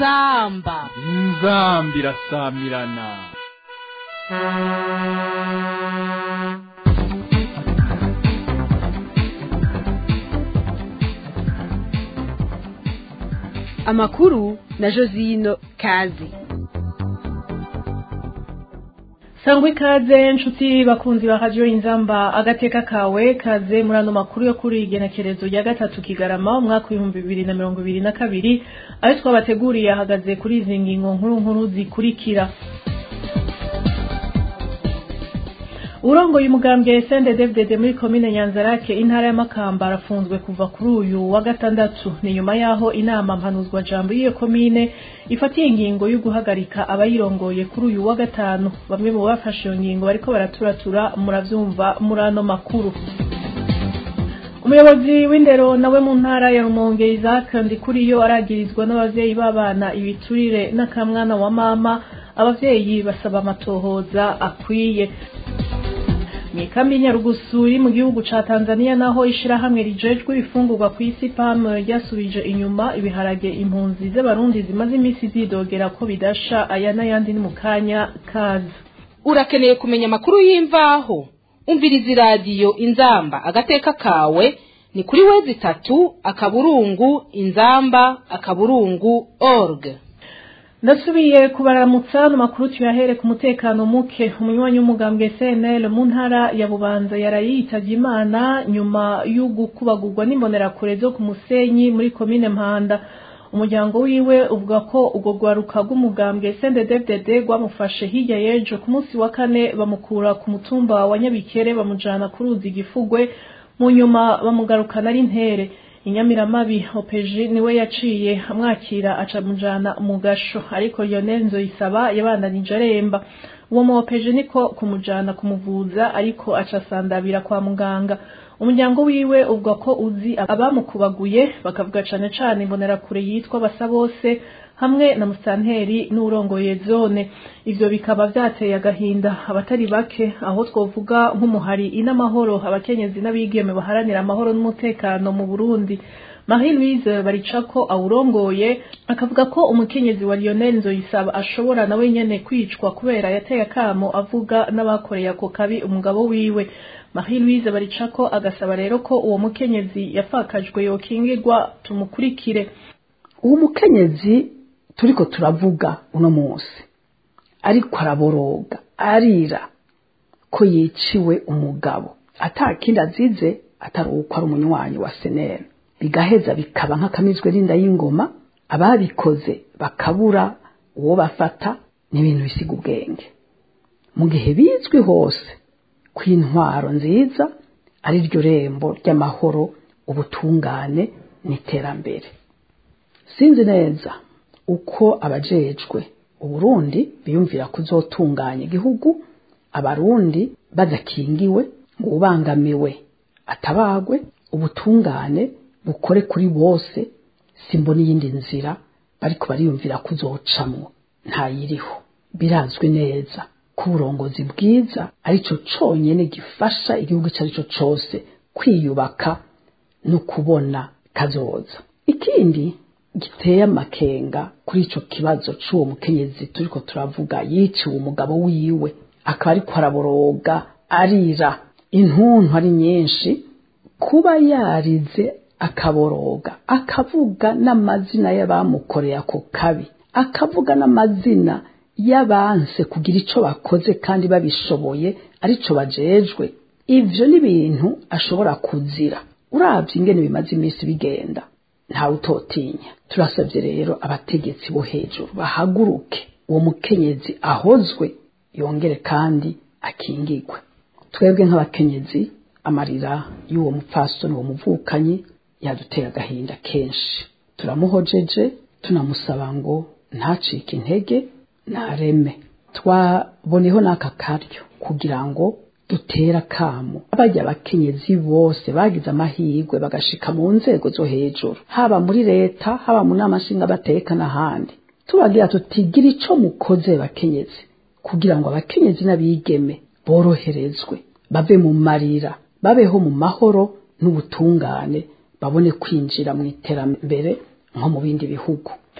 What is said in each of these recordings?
inzamba inzamba irasamirana amakuru na josino kazi sangwa ikaze nshuti bakunzi ba radiyo inzamba agateka kawe kaze muri ano makuru yo kuri igenekerezo rya gatatu kigarama umwaka w'ibihumbi bibiri na mirongo ibiri na kabiri ayo twabateguriye ahagaze kuri izi ngingo nkuru nkuru zikurikira urongoye umugambwe sende devdede muri komine nyanzarake intara y'amakamba arafunzwe kuva kuri uyu wa gatandatu ni nyuma y'aho inama mpanuzwa jambo y'iyo komine ifatiye ingingo yo guhagarika abayirongoye kuri uyu wa gatanu bamwe mu bafashe iyo ngingo bariko baraturatura muravyumva muri ano makuru umuyobozi w'indero nawe mu ntara ya rumonge isaac ndikuriyo aragirizwa n'abavyeyi b'abana ibiturire n'akamwana wa mama abavyeyi basaba amatohoza akwiye Mikambi Nyarugusu iri mu gihugu ca Tanzania naho ishirahamwe rijejwe ibifungurwa ku isi PAM ryasubije inyuma ibiharage impunzi z'abarundi zimaze imisi zidogera ko bidasha aya n'ayandi ni mu kanya kazi urakeneye kumenya amakuru y'imvaho umviriza iradiyo inzamba agateka kawe ni kuri wezi itatu akaburungu inzamba akaburungu org ndasubiye kubaramutsa no makuru tuyahere ku mutekano muke umunywanyi w'umugambwe CNL mu ntara ya Bubanza yarayitavye Imana nyuma y'ugukubagurwa n'imbonerakure zo ku Musenyi muri komine Mpanda umuryango wiwe uvuga ko ubwo rwaruka rw'umugambwe CNDD-FDD rwamufashe hirya y'ejo ku munsi wa kane bamukura ku mutumba wa Nyabikere bamujana ku ruzi Gifugwe mu nyuma bamugarukana ari ntere inyamiramabi opeji niwe yaciye amwakira aca mujana mu gasho ariko Lionel Nzoyisaba yabandanije aremba uwo mu opeji niko kumujana kumuvuza ariko aca sandabira kwa muganga umuryango wiwe uvuga ko uzi abamukubaguye bakavuga cane cane imbonerakure yitwa basa bose hamwe na musanteri n'urongoye zone ivyo bikaba vyateye agahinda abatari bake aho twovuga nk'umuhari inamahoro abakenyezi n'abigeme baharanira amahoro n'umutekano mu Burundi Marie Louise Baricako awurongoye akavuga ko umukenyezi wa Lionel Nzoyisaba ashobora nawe nyene kwicwa kubera yateye akamo avuga n'abakoreye ako kabi umugabo wiwe Marie Louise Baricako agasaba rero ko uwo mukenyezi yafakajwe yokingirwa tumukurikire uwo mukenyezi turiko turavuga uno munsi ariko araboroga arira ko yiciwe umugabo atakindi azize atari uko ari umunywanyi wa seneri bigaheza bikaba nk'akamizwe n'inda y'ingoma ababikoze bakabura uwo bafata n'ibintu bisiga ubwenge mu gihe bizwi hose ko intwaro nziza ari ryo rembo ry'amahoro ubutungane n'iterambere sinzi neza uko abajejwe uburundi biyumvira kuzotunganya igihugu abarundi badakingiwe ngo ubangamiwe atabagwe ubutungane bukore kuri bose simbona iyindi nzira bariko bariyumvira kuzocamwo ntayiriho birazwi neza ko uburongozi bwiza arico conyene gifasha igihugu ico arico cose kwiyubaka no kubona kazoza ikindi giteye amakenga kuri ico kibazo c'uwo mukenyezi turiko turavuga yiciwe umugabo wiwe akaba ariko araboroga arira intuntu ari nyinshi kuba yarize akaboroga akavuga n'amazina y'abamukoreye ako kabi akavuga n'amazina y'abanse kugira ico bakoze kandi babishoboye arico bajejwe ivyo ni ibintu ashobora kuzira uravye ingene bimaze iminsi bigenda ntawe utotinya turasabye rero abategetsi bo hejuru bahaguruke uwo mukenyezi ahozwe yongere kandi akingigwe twebwe nk'abakenyezi amarira y'uwo mupfasoni uwo muvukanyi yaduteye agahinda kenshi turamuhojeje tunamusaba ngo ntacike intege nareme twaboneho n'aka karyo kugira ngo dutera kamo abajya abakenyezi bose bagize amahirwe bagashika mu nzego zo hejuru haba muri leta haba mu nama nshingamateka n'ahandi tubagira tutigira ico mukoze bakenyezi kugira ngo abakenyezi n'abigeme boroherezwe bave mu marira babeho mu mahoro n'ubutungane babone kwinjira mu iterambere nko mu bindi bihugu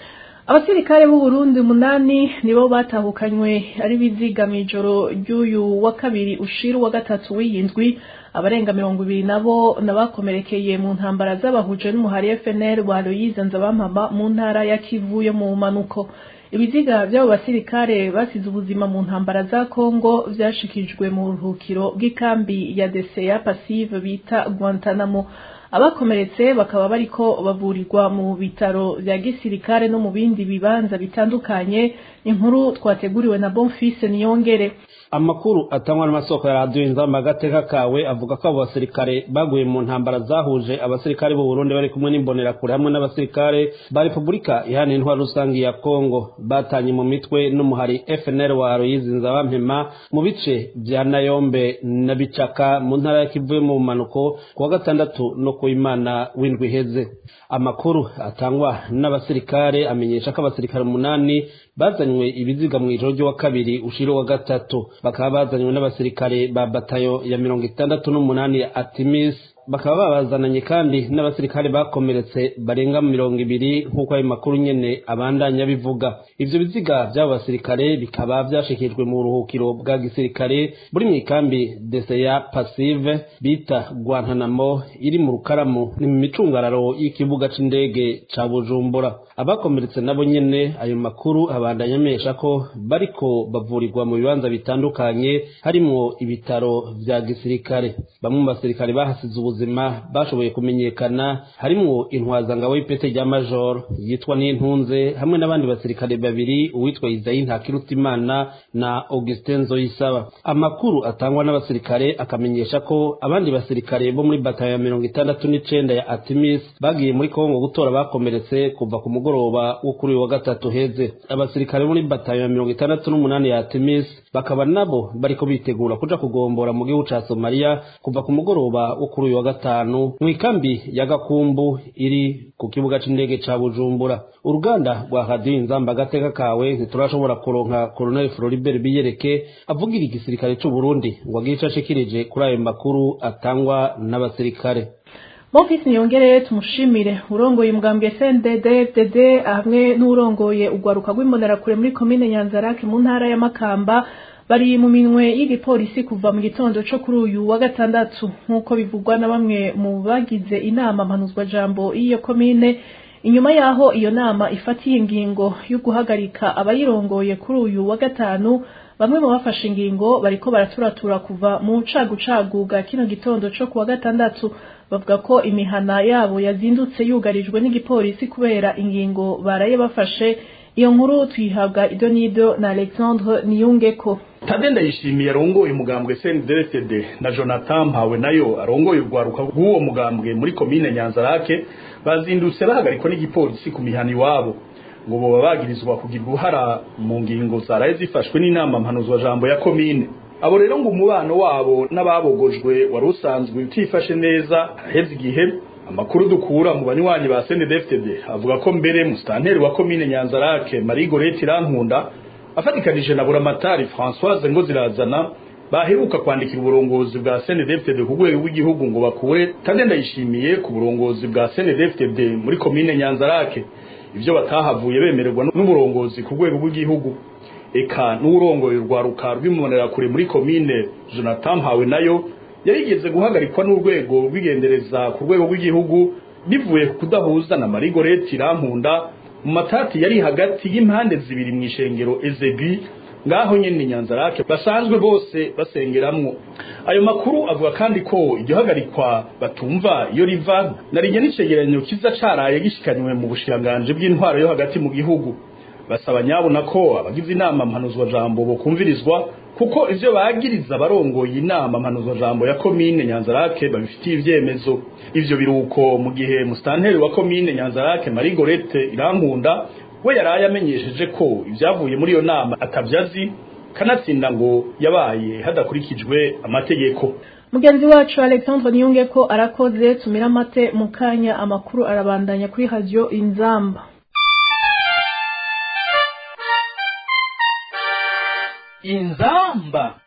abasirikare b'u Burundi umunani nibo batahukanywe ari biziga mu ijoro ry'uyu wa kabiri ushira wa gatatu w'iyindwi abarenga mirongo ibiri nabo nabakomerekeye mu ntambara z'abahuje n'umuhari FNL wa Aloyize Nzabampama mu ntara ya Kivu yo mu manuko ibiziga by'abo basirikare basize ubuzima mu ntambara za Kongo vyashikijwe mu ruhukiro bw'ikambi ya Deseya Passive bita Guantanamo abakomeretse bakaba bariko bavurirwa mu bitaro vya gisirikare no mu bindi bibanza bitandukanye inkuru twateguriwe na Bonfils Niyongere amakuru atangwa n'amasoko ya radiyo inzamba agateka kawe avuga ko abo basirikare baguye mu ntambara zahuje abasirikare b'u Burundi bari kumwe n'imbonerakure hamwe n'abasirikare ba Repubulika iharanira intwaro rusange ya Kongo batanye mu mitwe n'umuhari FNL wa Aloyize Nzabampema mu bice vya Nayombe na Bicaka mu ntara ya Kivu mu manuko kuwa gatandatu no ku Imana w'indwi iheze amakuru atangwa n'abasirikare amenyesha ko abasirikare umunani bazanywe ibiziga mu ijoro ry'uwa kabiri ushira wa gatatu bakaba bazanywe n'abasirikare ba batayo ya mirongo itandatu n'umunani ya Artemis bakaba babazananye kandi n'abasirikare bakomeretse barenga mirongo ibiri nk'uko ayo makuru nyene abandanya bivuga ivyo biziga vy'abo basirikare bikaba vyashikijwe mu buruhukiro bwa gisirikare buri mw'ikambi deseya passive bita guantanamo iri mu rukaramu ni mu micungararo y'ikibuga c'indege ca bujumbura abakomeretse nabo nyene ayo makuru abandanya amesha ko bariko bavurirwa mu bibanza bitandukanye harimwo ibitaro vya gisirikare bamwe mu basirikare bahasize ubuzima bashoboye kumenyekana harimwo intwazangabo y'ipete rya major yitwa n'intunze hamwe n'abandi basirikare babiri uwitwa Isayi Ntakirutimana na Augustin Nzoyisaba amakuru atangwa n'abasirikare akamenyesha ko abandi basirikare bo muri batayo ya mirongo itandatu n'icenda ya Artemis bagiye muri Kongo gutora bakomeretse kuva ku mugoroba wo kuri uyu wa gatatu heze abasirikare muri batayo ya mirongo itandatu n'umunani ya Artemis bakaba nabo bariko bitegura kuja kugombora mu gihugu ca Somalia kuva ku mugoroba wo kuri uyu wa gatanu mu ikambi ya Gakumbu iri ku kibuga c'indege ca Bujumbura uruganda rwa Radio Inzamba agateka kawe ntiturashobora kuronka Colonel Floribert Biyereke avugira igisirikare c'u Burundi ngo agire ico ashikirije kuri ayo makuru atangwa n'abasirikare Bonfils Niyongere tumushimire urongoye umugambwe SNDD FDD hamwe n'urongoye ugwaruka rw'imbonerakure muri komine Nyanzarake mu ntara ya Makamba bari mu minwe y'igipolisi kuva mu gitondo co kuri uyu wa gatandatu nk'uko bivugwa na bamwe mu bagize inama mpanuzwa jambo y'iyo komine inyuma yaho iyo nama ifatiye ingingo yo guhagarika abayirongoye kuri uyu wa gatanu bamwe mu bafashe ingingo bariko baraturatura kuva mu cagucagu bwa kino gitondo co kuwa gatandatu bavuga ko imihana yabo yazindutse yugarijwe n'igipolisi kubera ingingo baraye bafashe iyo nkuru tuyihabwa ido n'ido na Alexandre Niyungeko Tade ndayishimiye arongoye umugambwe CNDD na Jonathan Mpawe nayo arongoye urwaruka rw'uwo mugambwe muri komine Nyanzarake bazindutse bahagarikwa n'igipolisi ku mihana iwabo ngo boba bagirizwa kugira uruhara mu ngingo zaraye zifashwe n'inama mpanuzwa jambo ya komine abo rero ngo umubano wabo n'ababogojwe wari usanzwe utifashe neza haraheze igihe amakuru dukura mu banywanyi ba CNDD avuga ko mbere musitanteri wa komine Nyanzarake Marie Gorette Irankunda afatikanije na buramatari Françoise ngo zirazana baheruka kwandikira uburongozi bwa CNDD ku rwego rw'igihugu ngo bakure kandi ndayishimiye ku burongozi bwa CNDD muri komine Nyanzarake ivyo batahavuye bemererwa n'uburongozi ku rwego rw'igihugu eka n'urongoye urwaruka rw'imbonerakure muri komine Jonathan Mpawe nayo yarigeze guhagarikwa n'urwego rw'igendereza ku rwego rw'igihugu bivuye ku kudahuza na Marie Gorette Irankunda mu matati yari hagati y'impande zibiri mu ishengero Ezebi ngaho nyene Nyanzarake basanzwe bose basengeramwo ayo makuru avuga kandi ko iryo hagarikwa batumva iyo riva narijye n'icegeranyo kiza caraye gishikanywe mu bushiranganje bw'intwaro yo hagati mu gihugu basaba nyabona ko abagize inama mpanuzwa jambo bokumvirizwa kuko ivyo bagiriza barongoye inama mpanuzwa jambo ya komine Nyanzarake babifitiye ivyemezo ivyo biruko mu gihe mustanteri wa komine Nyanzarake Marie Gorette Irankunda we yaraye amenyesheje ko ivyavuye muri iyo nama atavyazi kanatsinda ngo yabaye hadakurikijwe amategeko mugenzi wacu Alexandre Niyunge ko arakoze tumira amate mu kanya amakuru arabandanya kuri radio Inzamba inzamba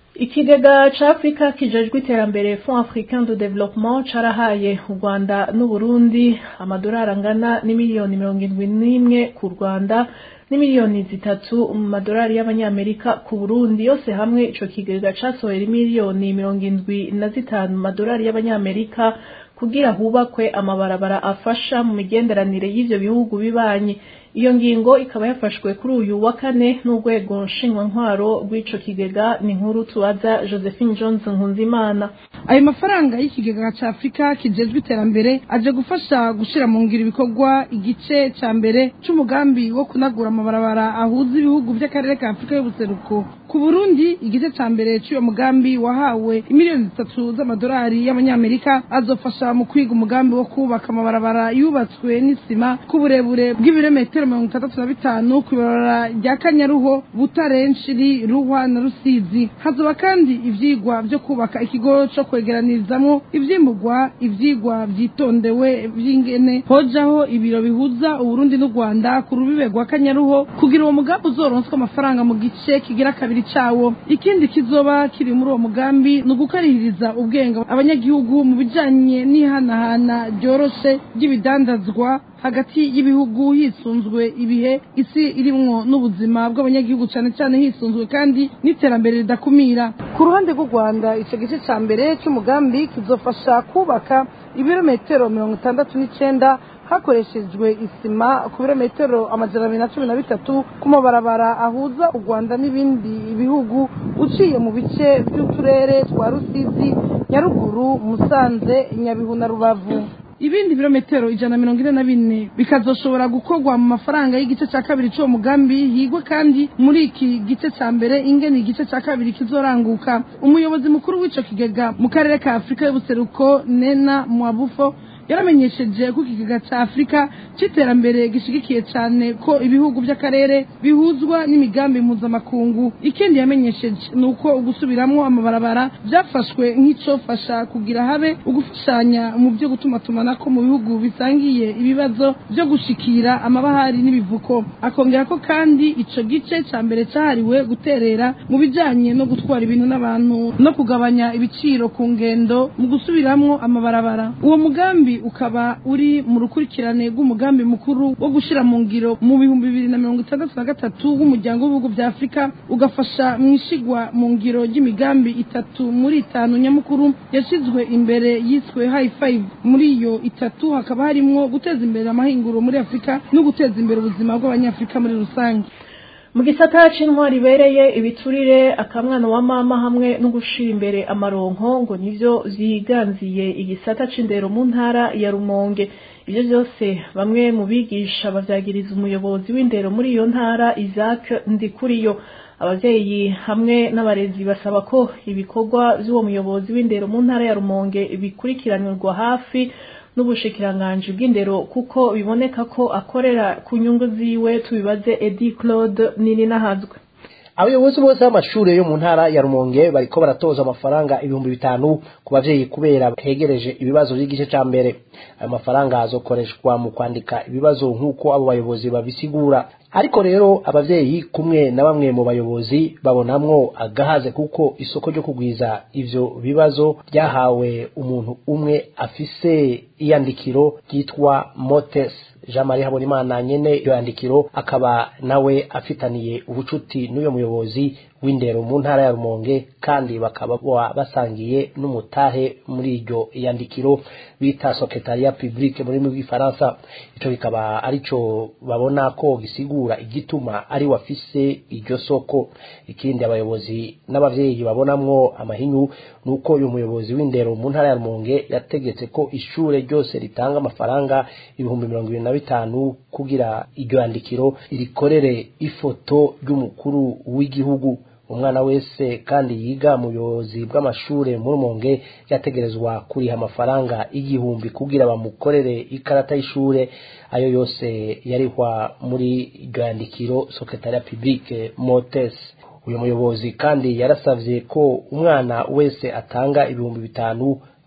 ikigega ca afurika kijejwe iterambere fond africain de développement carahaye u rwanda n'uburundi amadolari angana n'imiliyoni mirongo indwi n'imwe ku rwanda n'imiliyoni zitatu mu madolari y'abanyamerika ku burundi yose hamwe ico kigega casohera imiliyoni mirongo indwi na zitanu mu madolari y'abanyamerika kugira hubakwe amabarabara afasha mu migenderanire y'ivyo bihugu bibanyi iyo ngingo ikaba yafashwe kuri uyu wa kane n'urwego ntwaro rw'ico kigega ni nkuru tubaza josephine johnson nkunzimana ayo mafaranga y'ikigega cya afurika kijejwe iterambere aje gufasha gushyira mu ngiro ibikorwa igice cya mbere cy'umugambi wo kunagura amabarabara ahuza ibihugu by'akarere ka afurika y'ubuseruko ku burundi igice cya mbere cy'uyo mugambi wahawe miliyoni zitatu z'amadolari y'abanyamerika azofasha mu kwiga umugambi wo kubaka amabarabara yubatswe n'isima ku burebure bw'ibirometero mirongo itandatu na bitanu ku ibarabara rya kanyaruho butare nshiri ruhwa na rusizi hazoba kandi ivyigwa vyo kubaka ikigo co kwegeranirizamwo ivyimurwa ivyigwa vyitondewe vy'ingene hojaho ibiro bihuza uburundi n'u rwanda ku rubibe rwa kanyaruho kugira uwo mugambi uzoronswa amafaranga mu gice kigira kabiri cawo ikindi kizoba kiri muri uwo mugambi ni ugukarihiriza ubwenge abanyagihugu mu bijanye n'ihanahana ryoroshe ry'ibidandazwa hagati y'ibihugu hisunzwe ibihe isi irimwo n'ubuzima bw'abanyagihugu cyane cyane hisunzwe kandi n'iterambere ridakumira ku ruhande rw'u rwanda icyo gice cya mbere cy'umugambi kizofasha kubaka ibirometero mirongo itandatu n'icenda hakoreshejwe isima ku birometero amajana abiri na cumi na bitatu ku mabarabara ahuza u rwanda n'ibindi bihugu uciye mu bice by'uturere twa rusizi nyaruguru musanze nyabihu na rubavu ibindi birometero ijana na mirongo ine na bine bikazoshobora gukorwa mu mafaranga y'igice cya kabiri cy'uwo mugambi higwe kandi muri iki gice cya mbere ingene igice cya kabiri kizoranguka umuyobozi mukuru w'ico kigega mu karere ka afurika y'ubuseruko nena mwabufo yaramenyesheje ko ikigega cya afurika cy'iterambere gishigikiye cyane ko ibihugu by'akarere bihuzwa n'imigambi mpuzamakungu ikindi yamenyesheje ni uko ugusubiramwo amabarabara byafashwe nk'icofasha kugira habe ugufashanya mu byo gutumatumanako mu bihugu bisangiye ibibazo byo gushikira amabahari n'ibivuko akongera ko kandi ico gice cya mbere cyahariwe guterera mu bijanye no gutwara ibintu n'abantu no kugabanya ibiciro ku ngendo mu gusubiramwo amabarabara uwo mugambi ukaba uri mu rukurikirane rw'umugambi mukuru wo gushyira mu ngiro mu bihumbi bibiri na mirongo itandatu na gatatu w'umuryango w'ibihugu bya afurika ugafasha mu ishigwa mu ngiro ry'imigambi itatu muri itanu nyamukuru yashyizwe imbere yiswe hayi fayive muri iyo itatu hakaba harimwo guteza imbere amahinguro muri afurika no guteza imbere ubuzima bw'abanyafurika muri rusange mu gisata c'intwari ibereye ibiturire akamwana wa mama hamwe no gushira imbere amaronko ngo nivyo vyiganziye igisata c'indero mu ntara ya rumonge ivyo vyose bamwe mu bigisha bavyagiriza umuyobozi w'indero muri iyo ntara isaac ndikuriyo abavyeyi hamwe n'abarezi basaba ko ibikorwa vy'uwo muyobozi w'indero mu ntara ya rumonge bikurikiranirwa hafi n'ubushikiranganji bw'indero kuko biboneka ko akorera ku nyungu ziwe tubibaze Edi Claude nini nahazwe abayobozi bose b'amashuri yo mu ntara ya rumonge bariko baratoza amafaranga ibihumbi bitanu ku bavyeyi kubera hegereje ibibazo by'igice ca mbere ayo mafaranga azokoreshwa mu kwandika ibibazo nk'uko abo bayobozi babisigura ariko rero abavyeyi kumwe na bamwe mu bayobozi babonamwo agahaze kuko isoko ryo kugwiza ivyo bibazo ryahawe umuntu umwe afise iyandikiro ryitwa motes jean marie habonimana nyene iyo yandikiro akaba nawe afitaniye ubucuti n'uyo muyobozi w'indero mu ntara ya rumonge kandi bakaba basangiye n'umutahe muri iryo yandikiro bita secretariat public muri mu bw'ifaransa ico kikaba arico babona ko gisigura igituma ari wafise iryo soko ikindi abayobozi n'abavyeyi babonamwo amahinyu nuko uyu muyobozi w'indero mu ntara ya rumonge yategetse ko ishure ryose ritanga amafaranga ibihumbi mirongo ibiri na bitanu kugira iryo yandikiro irikorere ifoto ry'umukuru w'igihugu umwana wese kandi yiga mu buyobozi bw'amashure mu rumonge yategerezwa kuriha amafaranga igihumbi kugira bamukorere ikarata y'ishure ayo yose yarihwa muri iryo yandikiro secretariat public motes uyu muyobozi kandi yarasavye ko umwana wese atanga ibihumbi bitanu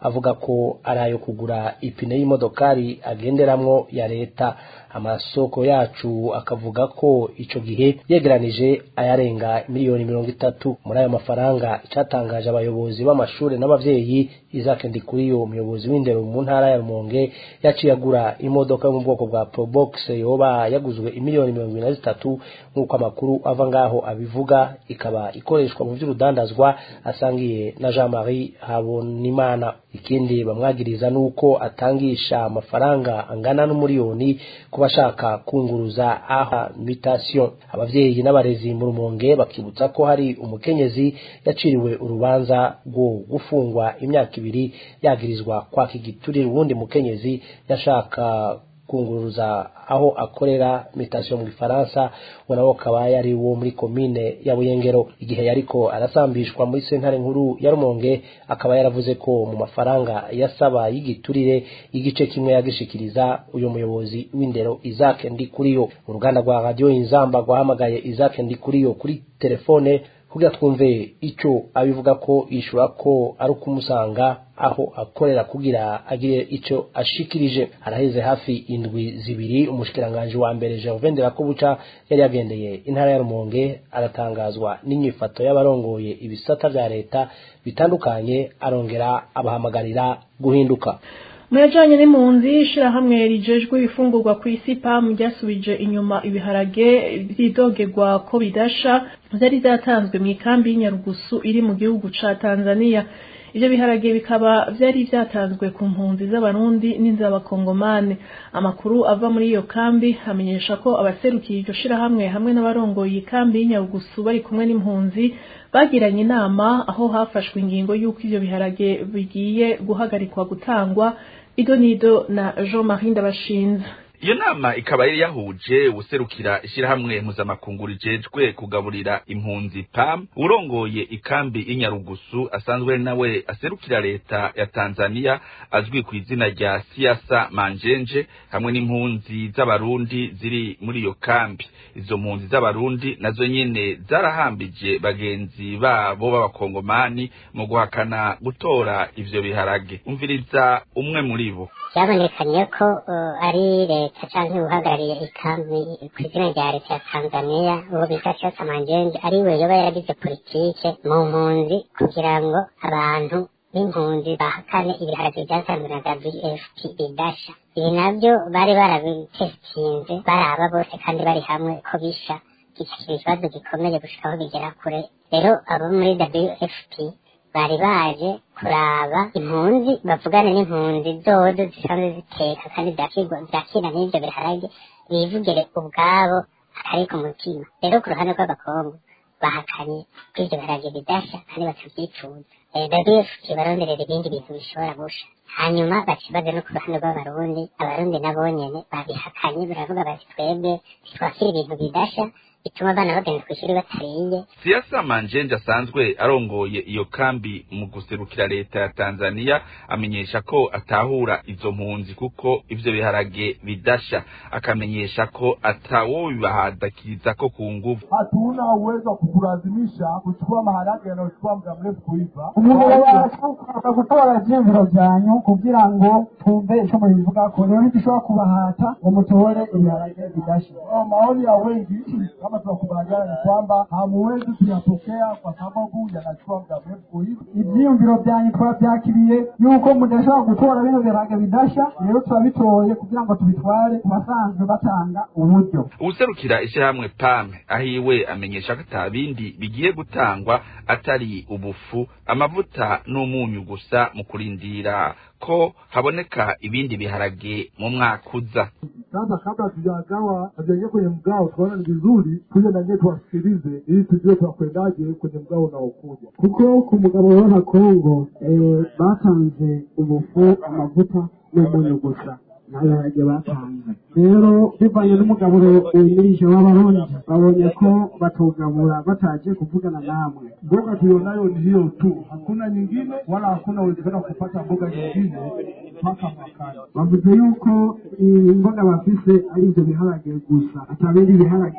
avuga ko ari ayo kugura ipine y'imodokari agenderamwo ya leta amasoko yacu akavuga ko ico gihe yegeranije ayarenga miliyoni mirongo itatu muri ayo mafaranga icatangaje abayobozi b'amashuri n'abavyeyi Isaac Ndikuriyo umuyobozi w'indero mu ntara ya Rumonge yaciye agura imodoka yo mu bwoko bwa Probox yoba yaguzwe imiliyoni mirongo ibiri na zitatu nk'uko amakuru ava ngaho abivuga ikaba ikoreshwa mu vy'urudandazwa asangiye na Jean-Marie Habonimana ikindi bamwagiriza nuko atangisha amafaranga angana n'umuriyoni ku bashaka kunguruza aha mutation abavyeyi n'abarezi mu Rumonge bakibutsa ko hari umukenyezi yaciriwe urubanza rwo gufungwa imyaka ibiri yagirizwa kwaka igiturire uwundi mukenyezi yashaka kunguruza aho akorera mutation mu Gifaransa ngo nawo akaba yari wo muri komine ya Buyengero igihe yariko arasambishwa muri sentare nkuru ya Rumonge akaba yaravuze ko mu mafaranga yasaba y'igiturire igice kimwe yagishikiriza uyu muyobozi w'indero Isaac Ndikuriyo uruganda rwa radio Inzamba rwahamagaye Isaac Ndikuriyo kuri telefone kugira twumve ico abivuga ko yishura ko ari ukumusanga aho akorera kugira agire ico ashikirije araheze hafi indwi zibiri umushikiranganje wa mbere Gervain Delakobuca yari yagendeye intara ya Rumonge aratangazwa n'inyifato y'abarongoye ibisata vya leta bitandukanye arongera abahamagarira guhinduka muyajanye n'impunzi ishirahamwe rijejwe ibifungurwa ku isi pam ryasubije inyuma ibiharage vyidogerwa ko bidasha vyari vyatanzwe mu ikambi y'inyarugusu iri mu gihugu ca tanzania ivyo biharage bikaba vyari vyatanzwe ku mpunzi z'abarundi n'iz'abakongomane amakuru ava muri iyo kambi amenyesha ko abaserukiye iryo shirahamwe hamwe n'abarongoye ikambi y'inyarugusu bari kumwe n'impunzi bagiranye inama aho hafashwe ingingo y'uko ivyo biharage bigiye guhagarikwa gutangwa ido nido na Jean Marie Ndabashinze iyo nama ikaba yari yahuje userukira ishyirahamwe mpuzamakungu rijejwe kugaburira impunzi pam urongoye ikambi y'inyarugusu asanzwe ari nawe aserukira leta ya tanzania azwi ku izina rya siasa manjenje hamwe n'impunzi z'abarundi ziri muri iyo kambi izo mpunzi z'abarundi nazo nyene zarahambije bagenzi babo b'abakongomani mu guhakana gutora ivyo biharage umviriza umwe muri bo byabonekanye ko uh, ari leta canke uhagarariye ikambi ku izina rya leta ya tanzania uwo bita cyose manjenje ari we yoba yaragize politike mu mpunzi kugira ngo abantu b'impunzi bahakane ibiharage byatanzwe na wfp bidasha ibi nabyo bari barabitestinze baraba bose kandi bari hamwe ko bisha kikakira ikibazo gikomeye gushika aho bigera kure rero abo muri wfp bari baje kuraba impunzi bavugane n'impunzi zozo zisanzwe ziteka kandi zakira n'ivyo biharage bivugire ubwabo akari ku mutima rero ku ruhande rw'abakongo bahakanye ko ivyo biharage bidasha kandi batavyifuza wfp baronderera ibindi bintu bishobora gusha hanyuma bakibaze no ku ruhande rw'abarundi abarundi nabo nyene babihakanye baravuga bati twebwe ntitwakira ibintu bidasha bituma abana bagenda kw'ishuri batariye siasa manjenje asanzwe arongoye iyo kambi mu guserukira leta ya tanzania amenyesha ko atahura izo mpunzi kuko ivyo biharage bidasha akamenyesha ko atawo bibahadakiriza ko ku nguvu hatuna uwezo wa kukulazimisha kuchukua maharage yanayochukua muda mrefu kuiva umuntu yashaka gutora ivyiyumviro vyanyu kugira ngo twumve ico mubivugako rero ntidushobora kubahata ngo mutore ibiharage bidasha maoni ya wengi kama tunakubaliana ni kwamba hamuwezi kuyapokea kwa sababu yanachukua muda mrefu kuiva. ivyiyumviro vyanyu twavyakiriye yuko mudashobora gutora bino biharage bidasha rero turabitoye kugira ngo tubitware ku basanzwe batanga uburyo uwuserukira ishyirahamwe pame ahiwe amenyesha ko ata bindi bigiye gutangwa atari ubufu amavuta n'umunyu gusa mu kurindira ko haboneka ibindi biharage mu mwaka uza Sasa kabla tujagawa hatujaingia kwenye mgao, tukaona ni vizuri tuje na nyewe tuwasikilize, ili tujue tunakwendaje kwenye mgao unaokuja. kuko ku mugabo wa kongo eh, batanze ubufu amavuta n'umunyu gusa nta biharage batanze rero bivanye n'umugaburo wimirije w'abarundi babonye ko batogabura bataje kuvugana namwe Mboga tulionayo ni hiyo tu, hakuna nyingine wala hakuna uwezekano wa kupata mboga nyingine mpaka mwakani. bavuze yuko imboga bafise ari ivyo biharage gusa ata bindi biharage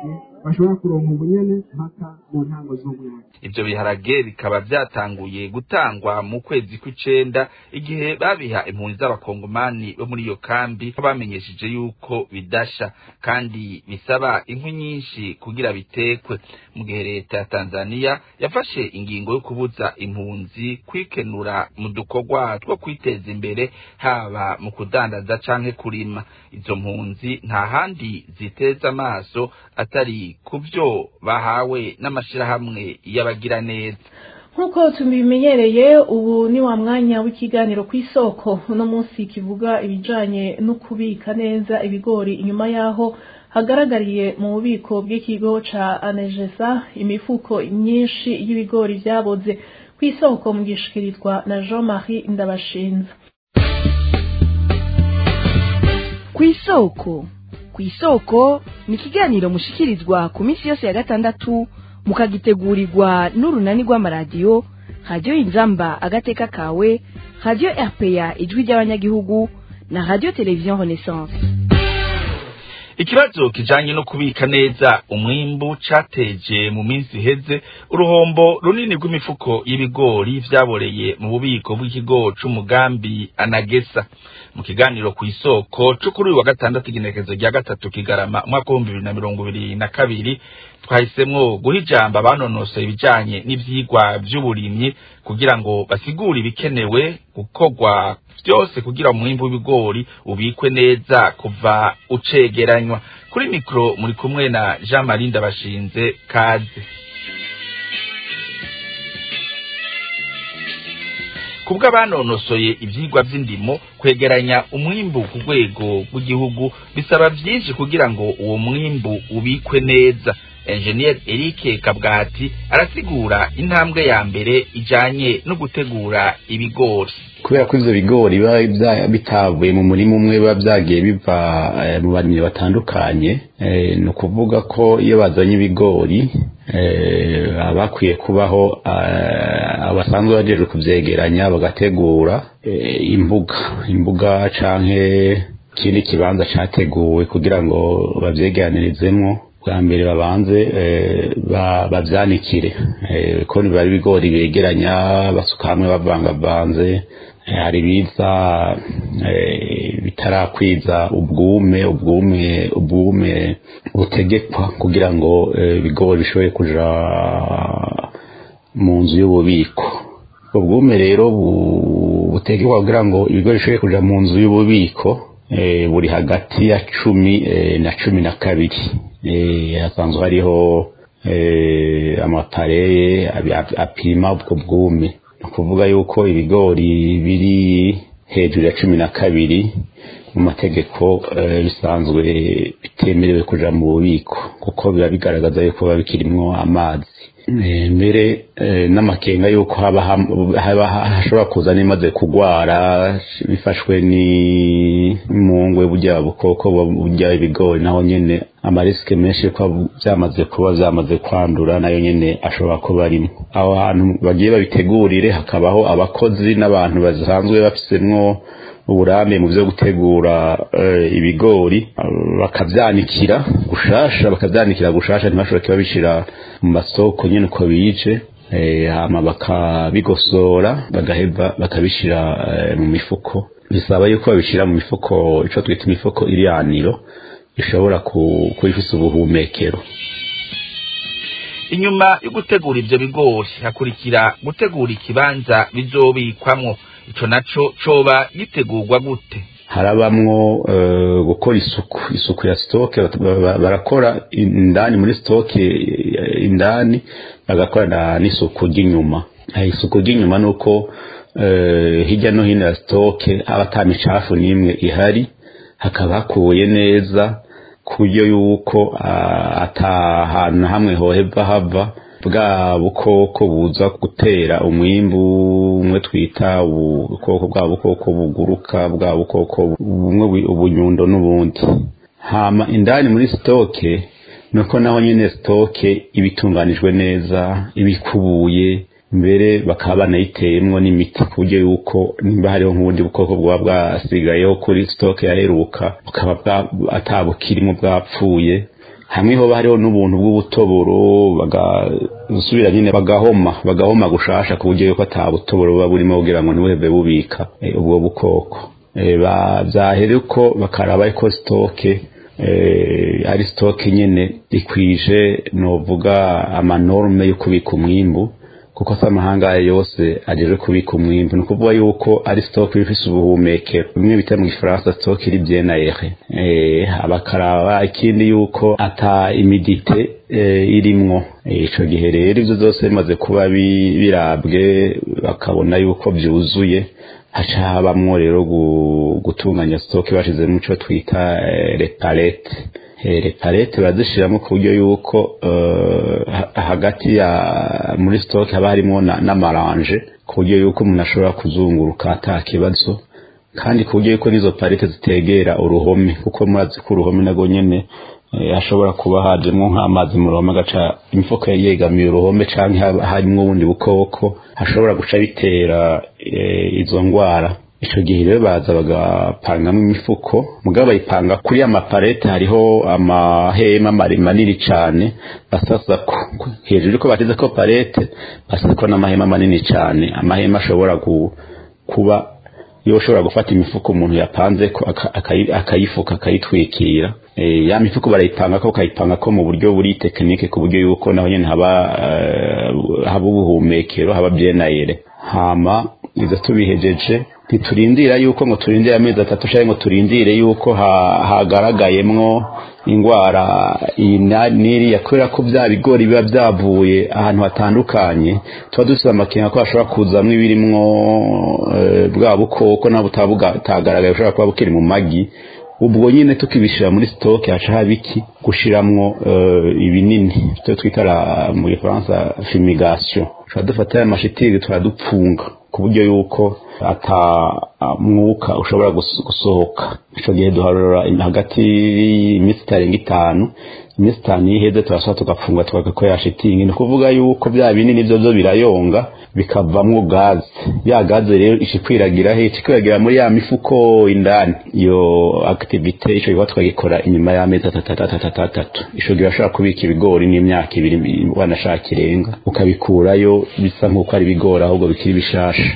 bashobora kuronka ubunyene mpaka mu ntango z'umwaka ivyo biharage bikaba vyatanguye gutangwa mu kwezi kw'icenda igihe babiha impunzi z'abakongomani bo muri iyo kambi ko bamenyesheje yuko bidasha kandi bisaba inkwi nyinshi kugira bitekwe mu gihe leta ya tanzaniya yafashe ingingo yo kubuza impunzi kwikenura mu dukorwa two kwiteza imbere haba mu kudandaza canke kurima izo mpunzi nta handi ziteza amaso atari ku vyo bahawe n'amashirahamwe y'abagira neza nk'uko tubimenyereye ubu ni wa mwanya w'ikiganiro ku isoko uno munsi kivuga ibijanye no kubika neza ibigori inyuma y'aho hagaragariye mu bubiko bw'ikigo ca anegesa imifuko myinshi y'ibigori vyaboze ku isoko mu gishikirizwa na jean marie ndabashinze ku isoko ku isoko ni ikiganiro mushikirizwa ku minsi yose ya gatandatu mukagitegurirwa n'urunani rw'amaradiyo radiyo inzamba agateka kawe radiyo rpa ijwi ry'abanyagihugu na radiyo televiziyo renaissance ikibazo kijanye no kubika neza umwimbu cateje mu minsi iheze uruhombo runini rw'imifuko y'ibigori vyaboreye mu bubiko bw'ikigo c'umugambi anagesa mu kiganiro ku isoko co kuri uyu wa gatandatu igenekerezo rya gatatu kigarama umwaka w'ibihumbi bibiri na mirongo ibiri na kabiri twahisemwo guha ijambo abanonosoye ibijanye n'ivyigwa vy'uburimyi kugira ngo basigure ibikenewe gukorwa vyose kugira umwimbu w'ibigori ubikwe neza kuva ucegeranywa kuri mikro muri kumwe na Jean Marie Ndabashinze kaze kubwo abanonosoye ivyigwa vy'indimo kwegeranya umwimbu ku rwego rw'igihugu bisaba vyinshi kugira ngo uwo mwimbu ubikwe neza engineer Eric Kabwati arasigura intambwe ya mbere ijanye no gutegura ibigori kubera ko ivyo bigori biba bitavuye mu murima umwe biba vyagiye biva mu barimyi batandukanye ni ukuvuga ko iyo bazanye ibigori bakwiye kubaho abasanzwe bajejwe kuvyegeranya bagategura imbuga imbuga canke ikindi kibanza categuwe kugira ngo bavyegeranirizemwo bwa mbere babanze bavyanikire ko biba ari ibigori begeranya basuka hamwe bavangavanze hari biza bitarakwiza ubwume ubwume ubwume butegekwa kugira ngo ibigori bishobore kuja mu nzu y'ububiko ubwume rero butegekwa kugira ngo ibigori bishobore kuja mu nzu y'ububiko buri hagati ya cumi na cumi na kabiri hasanzwe hariho amapareye apima ubwo bwume ni ukuvuga yuko ibigori biri hejuru ya cumi na kabiri mu mategeko bisanzwe bitemerewe kuja mu bubiko kuko biba bigaragaza yuko biba bikirimwo amazi mbere n'amakenga yuko haba hashobora kuza n'imaze kugwara bifashwe n'imungwe burya bukoko burya ibigori naho nyene amarisike menshi ko byamaze kuba byamaze kwandura nayo nyene ashobora kuba arimo aho hantu bagiye babitegurire hakabaho abakozi n'abantu basanzwe bafisemwo uburambe mu byo gutegura ibigori bakavyanikira gushasha bakavyanikira gushasha ntibashobora kubabishira mu masoko nyene uko bije hama bakabigosora bagaheva bakabishira mu mifuko bisaba yuko babishira mu mifuko ico twita imifuko iriyaniro ishobora kuba ifise ubuhumekero inyuma yo gutegura ivyo bigori hakurikira gutegura ikibanza bizobikwamwo ico naco coba gitegurwa gute harabamwo uh, gukora isuku isuku ya stoke barakora indani muri stoke indani bagakora n'isuku ry'inyuma isuku ry'inyuma nuko uh, hirya no hino ya stoke haba ata micafu n'imwe ihari hakaba hakuye neza ku buryo yuko uh, ata hantu na hamwe hoheva hava bwa bukoko buza gutera umwimbu umwe twita ubukoko bwa bukoko buguruka bwa bukoko bumwe ubunyundo n'ubundi hama indani muri stoke nuko naho nyene stoke ibitunganijwe neza ibikubuye mbere bakaba banayiteyemwo n'imiti ku buryo yuko nimba hariho nk'ubundi bukoko bwaba bwasigayeho kuri stoke yaheruka bukaba atabukirimo bwapfuye hamwe hoba hariho n'ubuntu bw'ubutoboro bagasubira nyine bagahoma bagahoma gushasha ku buryo yuko ata butoboro buba burimo kugira ngo ntibuheve bubika eh, ubwo bukoko Eh, ba- vyahere uko bakaraba ko sitoke eh, ari sitoke nyene ikwije novuga amanorme yo kubika umwimbu kuko se amahanga yose ajeje kubika umwimbu ni ukuvuga yuko ari stock ifise ubuhumekero bimwe bita mu gifaransa stock iri bien aéré eh abakaraba ikindi yuko ata imidite eh, irimwo Eh, ico gihe rero ivyo zose bimaze kuba bi- birabwe bakabona yuko vyuzuye haca habamwo rero gu- gutunganya stock bashizemo ico twita eh, repalete repalete barazishiramo ku buryo yuko eh, ha- hagati ya muri stock haba harimo na- n'amaranje ku buryo yuko umuntu ashobora kuzunguruka ata kibazo kandi ku buryo yuko n'izo palete zitegera uruhome kuko murazi ko uruhome nago nyene eh, hashobora kuba hajemwo nk'amazi mu ruhome agaca imifuka yegamiye uruhome canke haba harimwo ubundi bukoko hashobora guca bitera eh, izo ngwara ico gihe rero baza bagapangamo imifuko mugabo bayipanga kuri ya maparete hariho amahema mare- manini cane basasako hejuru yuko batezeko parete basasako n'amahema manini cane amahema ashobora gu- kuba yoshobora gufata imifuko umuntu yapanzeko aka- akayi- akayifuka akayitwikira Eh, ya mifuko barayipangako bakayipangako mu buryo buri tekinike ku buryo yuko naho nyene haba eh, haba ubuhumekero haba byenayere hama izo tubihejeje ntiturindira yuko ngo turindire amezi atatu canke ngo turindire yuko ha- hagaragayemwo ingwara iyi na- n'iriya kubera ko vya bigori biba vyavuye ahantu hatandukanye tuba dufise amakenga ko hashobora kuzamwo ibirimwo eh, bwa bukoko nabo butaba butagaragaye bushobora kuba bukiri mu magi ubwo nyine tukibishira muri stock haca haba iki gushiramwo eh, ibinini ivyo twita la- mu gifaransa fumigation tuba dufata ya mashitingi turadupfunga ku buryo yuko ata ah, mwuka ushobora gus- gusohoka ico gihe duharura im- hagati y'iminsi itarenga itanu iminsi itanu iyo iheze turasaba tugapfunga tugakoresha shitingi ni ukuvuga yuko bya binini vyo vyo birayonga bikavamwo gaze ya gaze rero ikikwiragira he ikikwiragira muri ya mifuko indani iyo activite ico gikorwa twagikora inyuma y'amezi atatu ico gihe urashobora kubika ibigori n'imyaka ibiri wanashaka irenga ukabikurayo bisa nk'uko ari ibigori ahubwo bikiri bishasha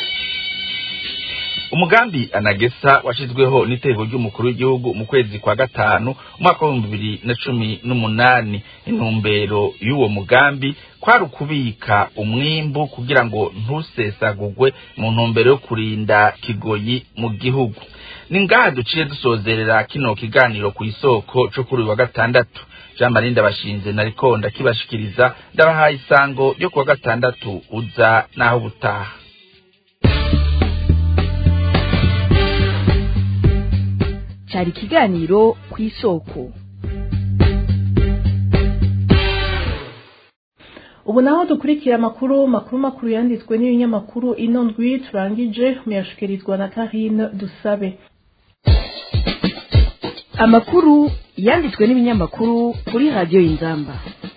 umugambi anagesa washizweho n'iteko ry'umukuru w'igihugu mu kwezi kwa gatanu umwaka w'ibihumbi bibiri na cumi n'umunani intumbero y'uwo mugambi kwari ukubika umwimbu kugira ngo ntusesagugwe mu ntumbero yo kurinda kigoyi mu gihugu ni ngaha duciye dusozerera kino kiganiro ku isoko co kuri uyu wa gatandatu jean marie ndabashinze nariko ndakibashikiriza ndabahaye isango ryo kuwa gatandatu uza n'aho butaha cyari ikiganiro ku isoko ubu naho dukurikira amakuru makuru makuru yanditswe n'ibinyamakuru ino ndwi turangije muyashikirizwa na karine dusabe amakuru yanditswe n'ibinyamakuru kuri radiyo y'inzamba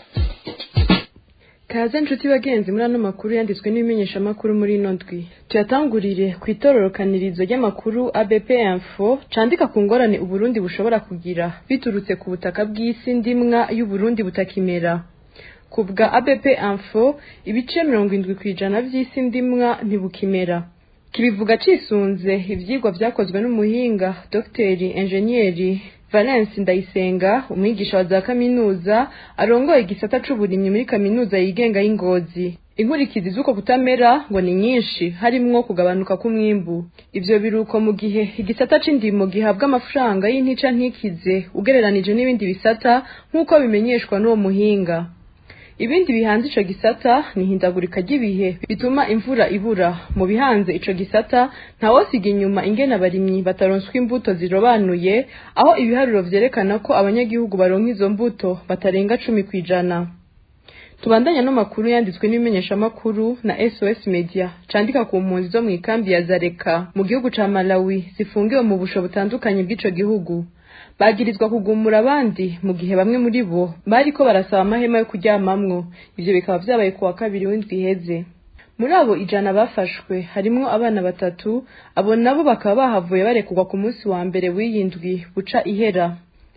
kaze nshuti bagenzi muri ano makuru yanditswe n'ibimenyeshamakuru muri ino ndwi tuyatangurire ku itororokanirizo ry'amakuru abp info candika ku ngorane uburundi bushobora kugira biturutse ku butaka bw'isi ndimwa y'uburundi butakimera ku bwa abp info ibice mirongo indwi ku ijana by'isi ndimwa ntibukimera kibivuga cisunze ivyigwa vyakozwe n'umuhinga dogiteri enjeniyeri valence ndayisenga umwigisha wa za kaminuza arongoye igisata c'uburimyi muri kaminuza yigenga y'ingozi inkurikizi z'uko kutamera ngo ni nyinshi harimwo kugabanuka k'umwimbu ivyo biruko mu gihe igisata c'indimo gihabwa amafaranga y'intica ntikize ugereranije n'ibindi bisata nk'uko bimenyeshwa n'uwo muhinga ibindi bihanze ico gisata ni ihindagurika ry'ibihe bituma imvura ibura mu bihanze ico gisata ntawosiga inyuma ingene abarimyi bataronswa imbuto zirobanuye aho ibiharuro vyerekana ko abanyagihugu baronka izo mbuto batarenga cumi kw'ijana tubandanya n'amakuru yanditswe n'ibimenyeshamakuru na sos media candika ku mpunzi zo mw'ikambi ya zareka mu gihugu ca malawi zifungiwe mu busho butandukanye bw'ico gihugu bagirizwa kugumura abandi mu gihe bamwe muri bo bariko barasaba amahema yo kuryamamwo ivyo bikaba vyabaye ku wa kabiri w'indwi iheze muri abo ijana bafashwe harimwo abana batatu abo nabo bakaba bahavuye barekurwa ku munsi wa mbere w'iyi ndwi buca ihera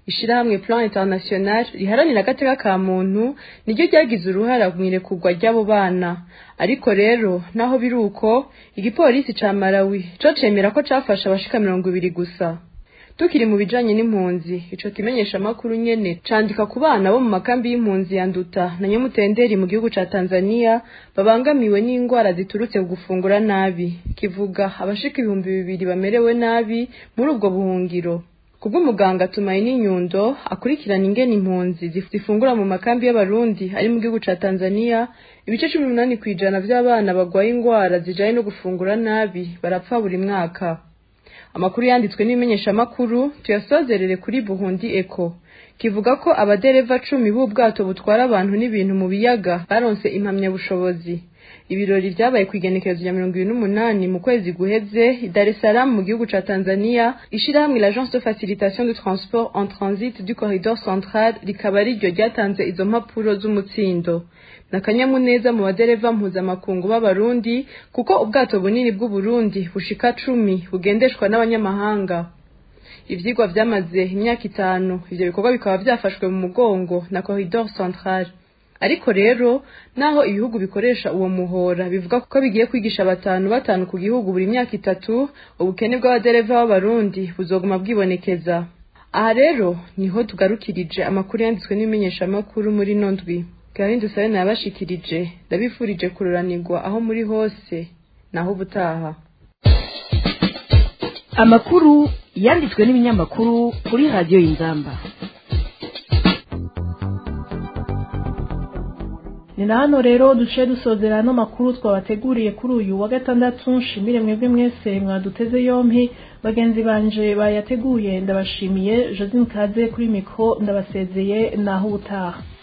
ishirahamwe plan international riharanira agateka ka muntu niryo ryagize uruhara mu irekurwa ry'abo bana ariko rero naho biri uko igipolisi ca malawi co cemera ko cafashe abashika mirongo ibiri gusa tukiri mu bijanye n'impunzi ico kimenyesha makuru nyene candika ku bana bo mu makambi y'impunzi ya nduta na nyamutenderi mu gihugu ca Tanzania babangamiwe n'ingwara ziturutse ku gufungura nabi kivuga abashika ibihumbi bibiri bamerewe nabi muri ubwo buhungiro kubw'umuganga Tumaini Nyundo akurikirana ingene impunzi zifungura mu makambi y'abarundi ari mu gihugu ca Tanzania ibice cumi n'umunani kw'ijana vy'abana bagwaye ingwara zijanye no gufungura nabi barapfa buri mwaka amakuru yanditswe n'imenyeshamakuru tuyasozerere kuri buhundi eko kivuga ko abadereva cumi b'ubwato butwara abantu n'ibintu mu biyaga baronse impamyabushobozi ibirori vyabaye ku igenekerezo rya mirongo ibiri n'umunani mu kwezi guheze i dar es salaam mu gihugu ca tanzania ishirahamwe l'agence de facilitation de transport en transit du corridor central rikaba riryo ryatanze izo mpapuro z'umutsindo nakanyamuneza mu badereva mpuzamakungu b'abarundi kuko ubwato bunini bw'uburundi bushika cumi bugendeshwa n'abanyamahanga ivyigwa vyamaze imyaka itanu ivyo bikorwa bikaba vyafashwe mu mugongo na corridor central ariko rero naho ibihugu bikoresha uwo muhora bivuga ko bigiye kwigisha batanu batanu ku gihugu buri myaka itatu ubukene bw'abadereva b'abarundi buzoguma bwibonekeza aha rero niho tugarukirije amakuru yanditswe n'imenyeshamakuru muri nondwi gahunda usabe nayabashikirije ndabifurije kururanirwa aho muri hose naho ubutaha amakuru yanditswe n'ibinyamakuru kuri radiyo y'inzamba ni na hano rero duce dusozera ano makuru twabateguriye kuri uyu wa gatandatu nshimire mwebwe mwese mwaduteze yompi bagenzi banje bayateguye ndabashimiye josine kaze kuri mikoro ndabasezeye naho ubutaha